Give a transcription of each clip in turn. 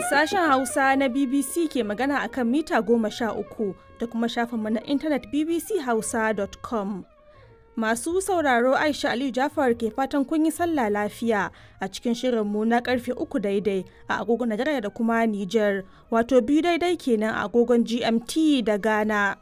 Sashen Hausa na BBC ke magana akan mita goma sha uku da kuma shafinmu na intanet bbchausa.com. Masu sauraro Aisha Aliyu Jafar ke fatan kun yi sallah lafiya a cikin shirinmu na karfe uku daidai a agogon Najeriya da kuma Nijar, wato biyu daidai kenan a agogon GMT da Ghana.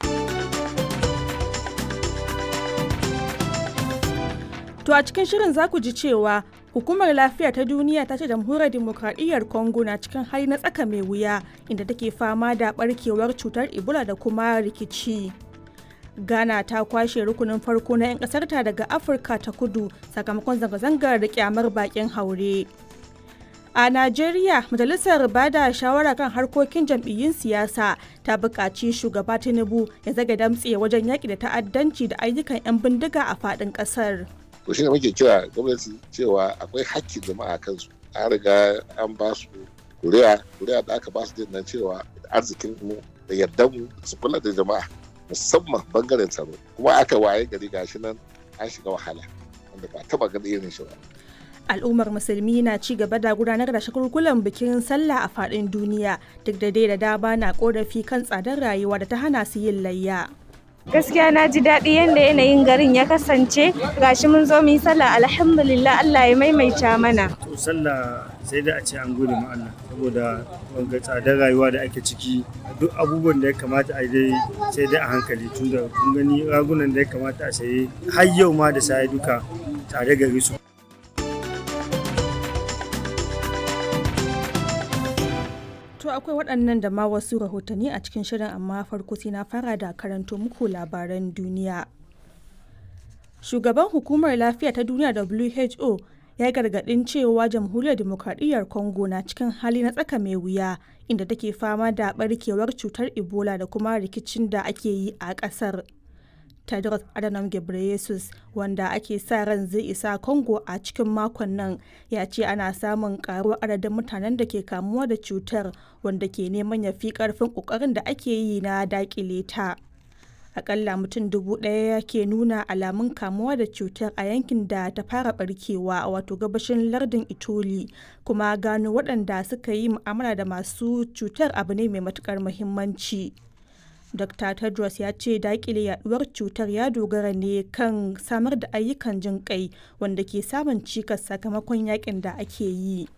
To a cikin shirin za ku ji cewa Hukumar Lafiya ta Duniya ta ce Jamhuriyar Dimokuraɗiyyar Congo na cikin hali na tsaka mai wuya inda take fama da barkewar cutar Ebola da kuma rikici. Ghana ta kwashe rukunin farko na 'yan ƙasarta daga Afirka ta kudu sakamakon zanga-zangar da kyamar bakin haure. A Najeriya, Majalisar Bada Shawara kan harkokin jam'iyyun siyasa ta buƙaci shugaba Tinubu ya zaga damtse wajen yaƙi da ta'addanci da ayyukan 'yan bindiga a faɗin ƙasar. to shine muke kira gwamnati cewa akwai hakkin jama'a kansu an riga an ba su kuri'a kuri'a da aka ba su din nan cewa arzikin mu da yardan mu su kula da jama'a musamman bangaren tsaro kuma aka waye gari gashi nan an shiga wahala wanda ba taba ganin irin shi ba al'ummar musulmi na ci gaba da gudanar da shagulgulan bikin sallah a faɗin duniya duk da dai da dama na korafi kan tsadar rayuwa da ta hana su yin layya gaskiya na ji daɗi yadda yanayin garin ya kasance gashi mun zo mu yi sallah alhamdulillah Allah ya maimaita mana to sallah sai da a ce an gode ma Allah saboda wanga tsadar rayuwa da ake ciki duk abubuwan da ya kamata a dai sai dai a hankali tunda kun gani ragunan da ya kamata a saye har yau ma da sai duka tare gari su To akwai waɗannan da ma wasu rahotanni a cikin shirin amma farko sai na fara da karanto muku labaran duniya. Shugaban hukumar lafiya ta duniya WHO ya gargaɗin cewa jamhuriyar demokradiyyar Congo na cikin hali na tsaka mai wuya inda take fama da barkewar cutar Ebola da kuma rikicin da ake yi a ƙasar. Tedros Adhanom Ghebreyesus wanda ake sa ran zai isa Congo a cikin makon nan ya ce ana samun karuwar adadin mutanen da ke kamuwa da cutar wanda ke neman ya fi karfin kokarin da ake yi na dakile ta. Akalla mutum dubu ɗaya ke nuna alamun kamuwa da cutar a yankin da ta fara barkewa wato gabashin lardin Itoli kuma gano waɗanda suka yi mu'amala da masu cutar abu ne mai matukar muhimmanci. Dr. Tedros ya ce dakile yaduwar cutar ya dogara ne kan samar da ayyukan jin kai wanda ke samun cikas sakamakon yakin da ake yi.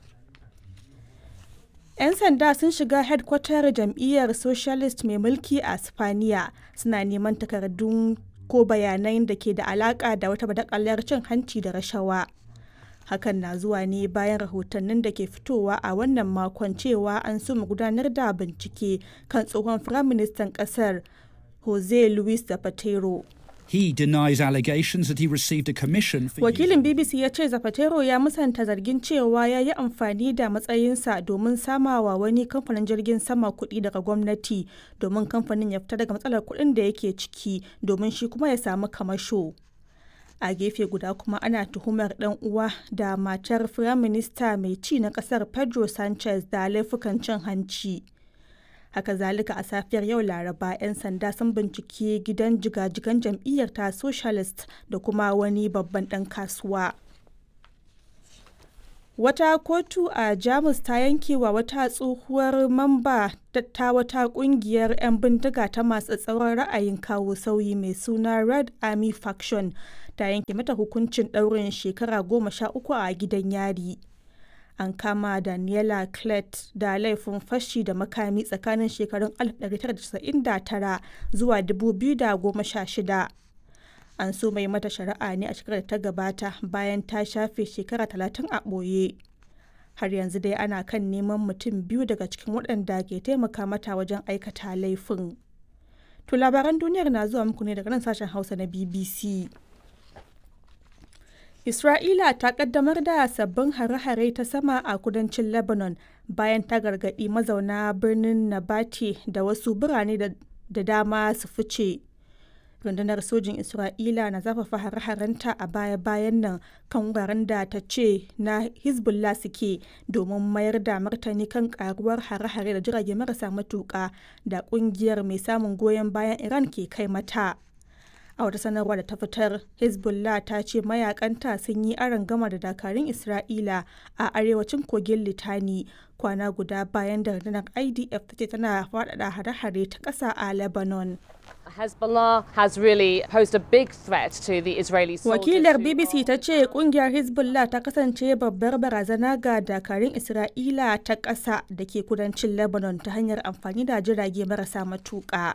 'Yan sanda sun shiga hedkwatar jam'iyyar Socialist mai mulki a Spaniya suna neman takardun ko bayanan da ke da alaka da wata badakalar cin hanci da rashawa. hakan na zuwa ne bayan rahotannin da ke fitowa a wannan makon cewa an soma gudanar da bincike kan tsohon firaministan kasar jose luis zapatero He denies allegations that he received a commission for wakilin bbc ya ce zapatero ya musanta zargin cewa ya yi amfani da matsayinsa domin samawa wani kamfanin jirgin sama kuɗi daga gwamnati domin kamfanin ya fita daga matsalar kuɗin da yake ciki domin shi kuma ya samu kamasho. a gefe guda kuma ana tuhumar dan uwa da matar firaminista mai ci na kasar pedro sanchez da laifukan cin hanci haka zalika a safiyar yau laraba 'yan sanda sun bincike gidan jigajigan jam'iyyar ta socialist da kuma wani babban dan kasuwa wata kotu a jamus ta yanke wa wata tsohuwar mamba ta wata kungiyar 'yan bindiga ta masu tsauran ra'ayin kawo sauyi mai suna red army faction ta yanke mata hukuncin ɗaurin shekara goma sha uku a gidan yari an kama daniela clet da laifin fashi da makami tsakanin shekarun 1999 zuwa 2016 an so mai mata shari'a ne a shekarar da ta gabata bayan ta shafe shekara 30 a ɓoye har yanzu dai ana kan neman mutum biyu daga cikin waɗanda ke taimaka mata wajen aikata laifin to labaran duniyar na zuwa muku ne daga nan sashen hausa na bbc Isra'ila ta kaddamar da sabbin hare-hare ta sama a kudancin Lebanon bayan ta gargaɗi mazauna birnin Nabati da wasu birane da dama su fice. Rundunar sojin Isra'ila na zafafa hare-harenta a baya-bayan nan kan wuraren da ta ce na Hezbollah suke domin mayar da martani kan karuwar hare-hare da jirage marasa matuƙa da ƙungiyar mai samun goyon bayan Iran ke kai mata. a wata sanarwa da ta fitar hezbollah ta ce mayakanta sun yi gama da dakarun isra'ila a arewacin kogin litani kwana guda bayan da rundunar idf ta ce tana faɗaɗa hare-hare ta ƙasa a lebanon Hezbollah has really posed a big threat to the Israeli soldiers. Wakilar BBC ta ce kungiyar Hezbollah ta kasance babbar barazana ga dakarun Isra'ila ta ƙasa da ke kudancin Lebanon ta hanyar amfani da jirage marasa matuƙa.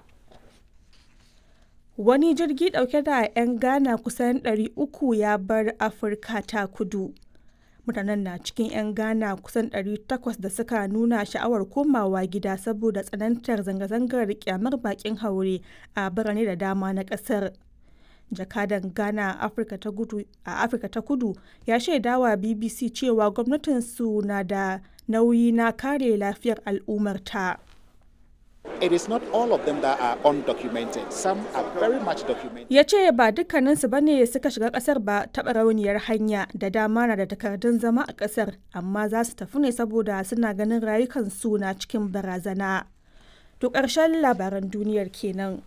Wani jirgi ɗauke da 'yan Ghana kusan 300 ya bar Afirka ta kudu. mutanen na cikin 'yan ghana kusan 800 da suka nuna sha'awar komawa gida saboda tsanantar zanga-zangar kyamar bakin haure a birane da dama na kasar jakadan ghana a afirka ta kudu ya shaidawa bbc cewa gwamnatinsu na da nauyi na kare lafiyar al'ummarta. It is not all of them that are undocumented. Some are very much documented. Ya ce ba dukkaninsu ba ne suka shiga kasar ba taɓa rauniyar hanya da dama na da takardun zama a kasar amma za su tafi ne saboda suna ganin rayukansu na cikin barazana. To ƙarshen labaran duniyar kenan.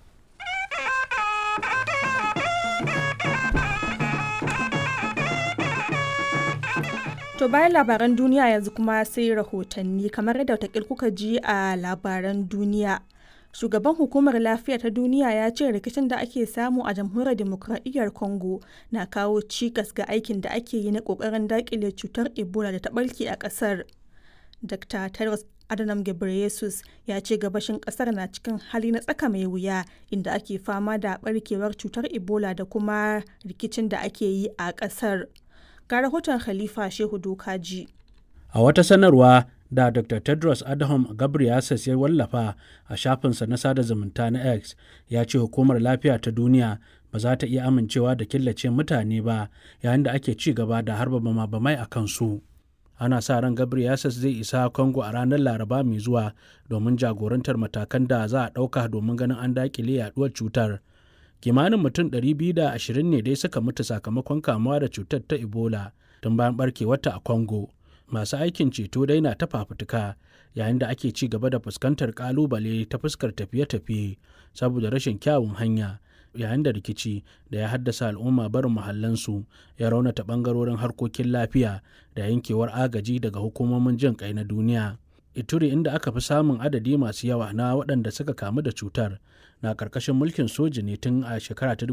To bayan labaran duniya yanzu kuma sai rahotanni kamar yadda watakil kuka ji a labaran duniya. Shugaban hukumar lafiya ta duniya ya ce rikicin da ake samu a jamhuriyar demokradiyyar Congo na kawo cikas ga aikin da ake yi na kokarin dakile cutar Ebola da ta barke a kasar. Dr. Tedros Adhanom Ghebreyesus ya ce gabashin kasar na cikin hali na tsaka mai wuya inda ake fama da barkewar cutar Ebola da kuma rikicin da ake yi a kasar. ga rahoton Khalifa Shehu Dokaji. A wata sanarwa da Dr. Tedros Adhanom Ghebreyesus ya wallafa a shafinsa na sada zumunta na X ya ce hukumar lafiya ta duniya ba za ta iya amincewa da killace mutane ba yayin da ake ci gaba da harba bama-bamai a kansu. Ana sa ran Ghebreyesus zai isa Congo a ranar Laraba mai zuwa domin jagorantar matakan da za a ɗauka domin ganin an daƙile yaduwar cutar. kimanin mutum 220 ne dai suka mutu sakamakon kamuwa da cutar ta ebola tun bayan barkewarta a congo masu aikin ceto dai na ta fafutuka yayin da ake ci gaba da fuskantar kalubale ta fuskar tafiye-tafiye saboda rashin kyawun hanya yayin da rikici da ya haddasa al'umma barin mahallansu ya raunata bangarorin harkokin lafiya da yankewar agaji daga hukumomin jin kai na duniya ituri inda aka fi samun adadi masu yawa na waɗanda suka kamu da cutar na ƙarƙashin mulkin soji ne tun a shekara ta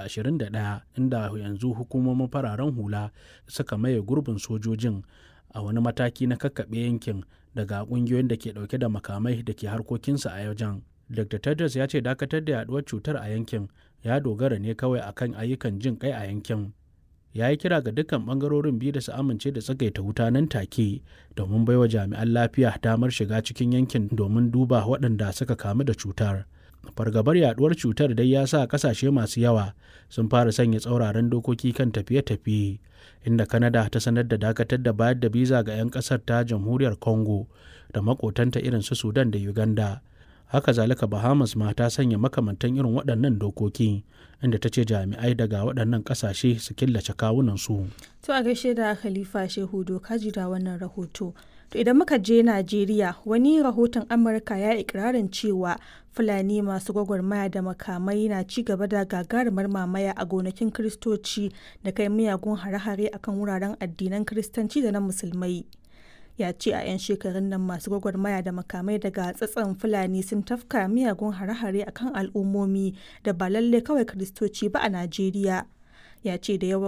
2021 inda yanzu hukumomin fararen hula suka maye gurbin sojojin a wani mataki na kakkaɓe yankin daga ƙungiyoyin da ke ɗauke da makamai da ke harkokinsa a wajen. dr tedros ya ce dakatar da yaduwar cutar a yankin ya dogara ne kawai akan ayyukan jin kai a yankin ya yi kira ga dukkan bangarorin biyu da su amince da tsagaita wuta nan take domin baiwa jami'an lafiya damar shiga cikin yankin domin duba waɗanda suka kamu da cutar fargabar yaduwar cutar dai ya sa kasashe masu yawa sun fara sanya tsauraran dokoki kan tafiye-tafiye inda kanada ta sanar da dakatar da bayar da biza ga 'yan kasar ta jamhuriyar congo da makotanta irin su sudan da uganda haka zalika bahamas ma ta sanya makamantan irin waɗannan dokoki inda ta ce jami'ai daga waɗannan ƙasashe su killace kawunansu To a gaishe da Khalifa Shehu Dokaji da wannan rahoto. To idan muka je Najeriya wani rahoton Amurka ya ikirarin cewa Fulani masu gwagwarmaya da makamai na ci gaba da gagarumar mamaya a gonakin Kiristoci da kai miyagun hare-hare akan wuraren addinan Kiristanci da na Musulmai. ya ce a 'yan shekarun nan masu gwagwarmaya da makamai daga tsatson fulani sun tafka miyagun hare-hare akan al'ummomi da ba lalle kawai kiristoci ba a najeriya ya ce da yawan